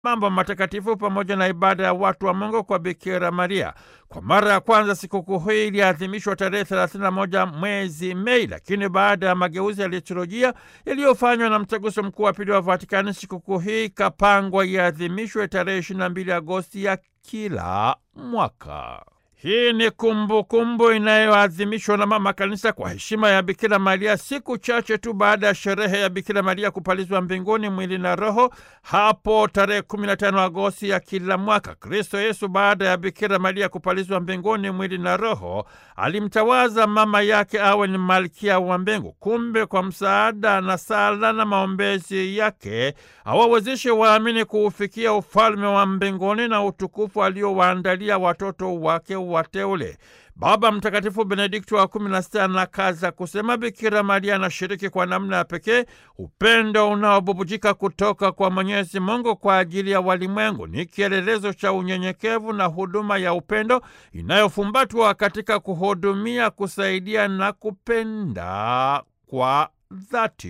mambo matakatifu pamoja na ibada ya watu wa Mungu kwa Bikira Maria. Kwa mara ya kwanza sikukuu hii iliadhimishwa tarehe 31 mwezi Mei, lakini baada ya mageuzi ya liturujia yaliyofanywa na mtaguso mkuu wa pili wa Vatikani, sikukuu hii ikapangwa iadhimishwe tarehe 22 Agosti ya kila mwaka. Hii ni kumbukumbu inayoadhimishwa na Mama Kanisa kwa heshima ya Bikira Maria, siku chache tu baada ya sherehe ya Bikira Maria kupalizwa mbinguni mwili na roho, hapo tarehe 15 Agosti ya kila mwaka. Kristo Yesu, baada ya Bikira Maria kupalizwa mbinguni mwili na roho, alimtawaza mama yake awe ni malkia wa mbingu. Kumbe kwa msaada na sala na maombezi yake awawezeshe waamini kuufikia ufalme wa mbinguni na utukufu aliowaandalia watoto wake wateule. Baba Mtakatifu Benedikto wa kumi na sita anakaza kusema Bikira Maria anashiriki kwa namna ya pekee upendo unaobubujika kutoka kwa Mwenyezi Mungu kwa ajili ya walimwengu. Ni kielelezo cha unyenyekevu na huduma ya upendo inayofumbatwa katika kuhudumia, kusaidia na kupenda kwa dhati.